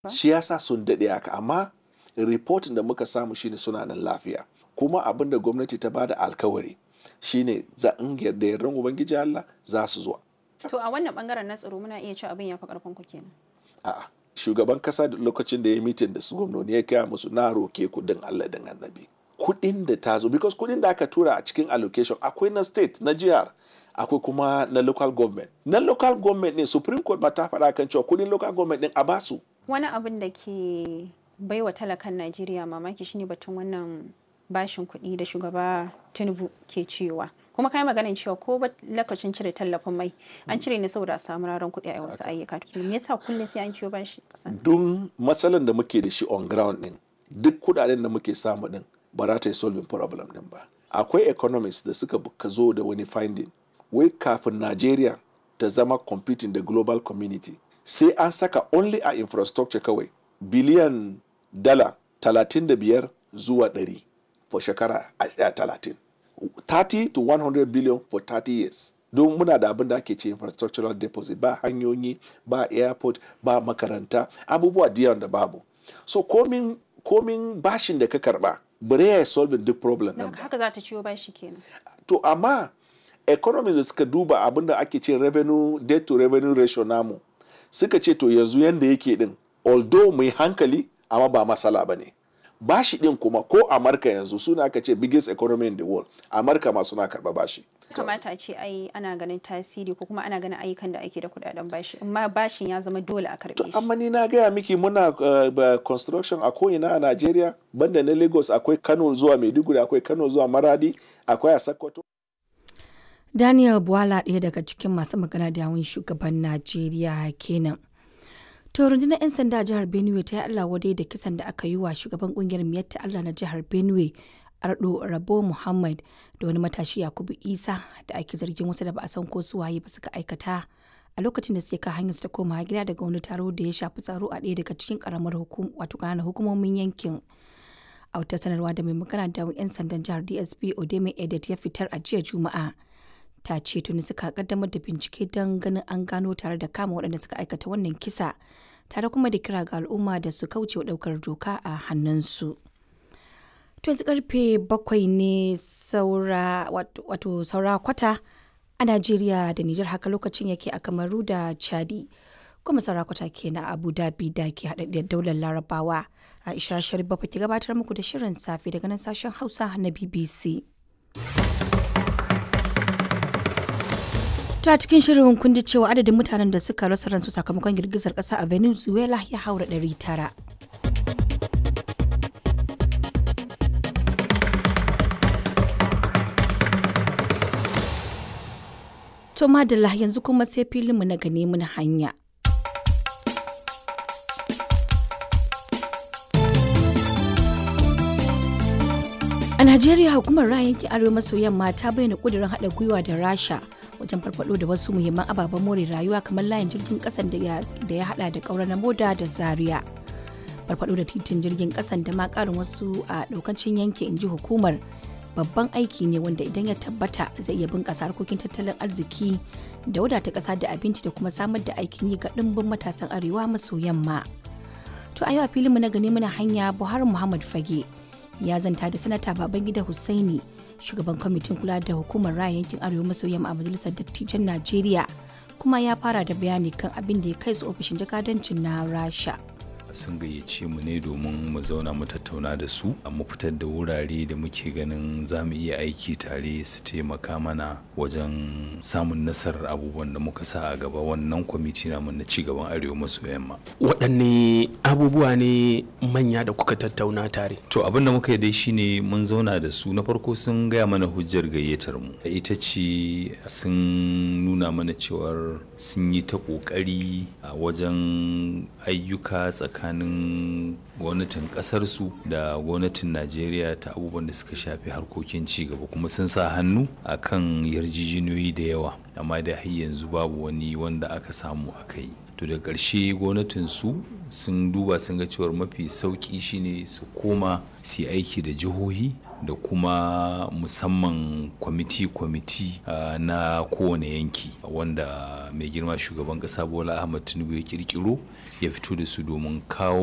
shi yasa sun daɗe haka amma reportin da muka samu shine suna nan lafiya kuma abin da gwamnati ta bada alkawari shine za in yarda yardan ubangiji Allah za su zo To a wannan bangaren na tsaro muna iya cewa abin ya fi karfin ku kenan. a'a shugaban kasa da lokacin da ya mitin da su gwamnoni ya kaya musu na roke kudin Allah din annabi kudin da ta zo because kudin da aka tura a cikin allocation akwai na state na jihar akwai kuma na local government na local government ne supreme court ma ta faɗa kan cewa kudin local government din a basu Wani abin da ke baiwa talakan Najeriya mamaki shine batun wannan bashin kuɗi da shugaba Tinubu ke cewa. Kuma kai maganin cewa ko ba lokacin cire tallafin mai an cire ne saboda a samu raron kuɗi a wasu ayyuka. To me yasa kullum sai an ciwo bashi kasan? don matsalan da muke da shi on ground din duk kudaden da muke samu din ba za ta yi solving problem din ba akwai economists da suka ka zo da wani finding wai kafin Nigeria ta zama competing da global community sai an saka only a infrastructure kawai biliyan dala 35 zuwa 100 for shekara a- a 30 30 to 100 billion for 30 years don muna da abin da ake ce infrastructural deposit ba hanyoyi ba airport ba makaranta abubuwa da yawan da babu so komin komin bashin da ka karba bare ya solve duk problem Da din haka ba haka za ta ciwo bashi kenan. to amma economies da suka duba abin da ake ce revenue debt to revenue ratio namu suka ce to yanzu yanda yake din although mai hankali amma ba matsala ba ne bashi din kuma ko amurka yanzu suna aka ce biggest economy in the world amurka ma suna karba bashi kamata a ce ai ana ganin tasiri ko kuma ana ganin ayyukan da ake da kudaden bashi amma bashin ya zama dole a karbe shi amma ni na gaya miki muna uh, ba- construction a ko'ina a Najeriya banda na Lagos akwai Kano zuwa Maiduguri akwai Kano zuwa Maradi akwai a Sokoto Daniel Bwala ɗaya daga cikin masu magana da yawun shugaban Najeriya kenan. To rundunar 'yan sanda a jihar Benue ta yi Allah wadai da kisan da aka yi wa shugaban kungiyar Miyatta Allah na jihar Benue Ardo Rabo Muhammad da wani matashi Yakubu Isa da ake zargin wasu da ba a san ko su waye ba suka aikata a lokacin da suke kan hanyar su ta koma gida daga wani taro da ya shafi tsaro a ɗaya daga cikin karamar hukum wato ƙananan hukumomin yankin. a wata sanarwa da mai magana da 'yan sandan jihar dsp odeme edet ya fitar a jiya juma'a ta ce tuni suka kaddamar da bincike don ganin an gano tare da kama waɗanda suka aikata wannan kisa tare kuma da kira ga al'umma da su kauce wa ɗaukar doka a hannunsu to yanzu karfe bakwai ne saura wat- wato saura kwata a najeriya da nijar haka lokacin yake a kamaru da chadi kuma saura kwata ke na abu dhabi da ke haɗaɗɗiyar daular larabawa aisha sharif bafa ke gabatar muku da shirin safe daga nan sashen hausa na bbc To a cikin shirin kun ji cewa adadin mutanen da suka rasa ransu sakamakon girgizar ƙasa a Venezuela ya haura 900. To madalla yanzu kuma sai filinmu na gane mun hanya. A Najeriya hukumar ra'ayin yankin Arewa maso yamma ta bayyana kudirin haɗa gwiwa da Rasha wajen farfado da wasu muhimman ababen more rayuwa kamar layin jirgin ƙasan da ya da ya haɗa da ƙaurar na moda da Zaria. Farfado da titin jirgin ƙasan da ma ƙarin wasu a ɗaukancin yankin inji hukumar babban aiki ne wanda idan ya tabbata zai iya bunƙasa harkokin tattalin arziki da wadata ƙasa da abinci da kuma samar da aikin yi ga ɗimbin matasan Arewa maso yamma. To a yau a filinmu na gani muna hanya Buhari Muhammad Fage ya zanta da sanata Babangida Hussaini shugaban kwamitin kula da hukumar raya yankin Arewa maso yamma a majalisar dattijan Najeriya kuma ya fara da bayani kan abin da ya kai su ofishin jakadancin na Rasha. sun gayyace mu ne domin mu zauna mu tattauna da su a mu fitar da wurare da muke ganin za mu iya aiki tare su taimaka mana wajen samun nasarar abubuwan da muka sa a gaba wannan kwamiti namu na cigaban arewa maso yamma waɗanne abubuwa ne manya da kuka tattauna tare to abin da muka yi dai shine mun zauna da su na farko sun gaya mana hujjar gayyatar mu ita ce sun nuna mana cewar sun yi ta kokari a wajen ayyuka tsakanin gwamnatin kasarsu da gwamnatin najeriya ta abubuwan da suka shafi harkokin cigaba kuma sun sa hannu a kan yarjejeniyoyi da yawa amma da har yanzu babu wani wanda aka samu a kai to da ƙarshe gwamnatin su sun duba sun ga cewar mafi sauƙi shine su koma su aiki da jihohi da kuma musamman kwamiti-kwamiti uh, na kowane yanki wanda mai girma shugaban ƙasa bola ahmad tinubu ya kirkiro ya fito da su domin kawo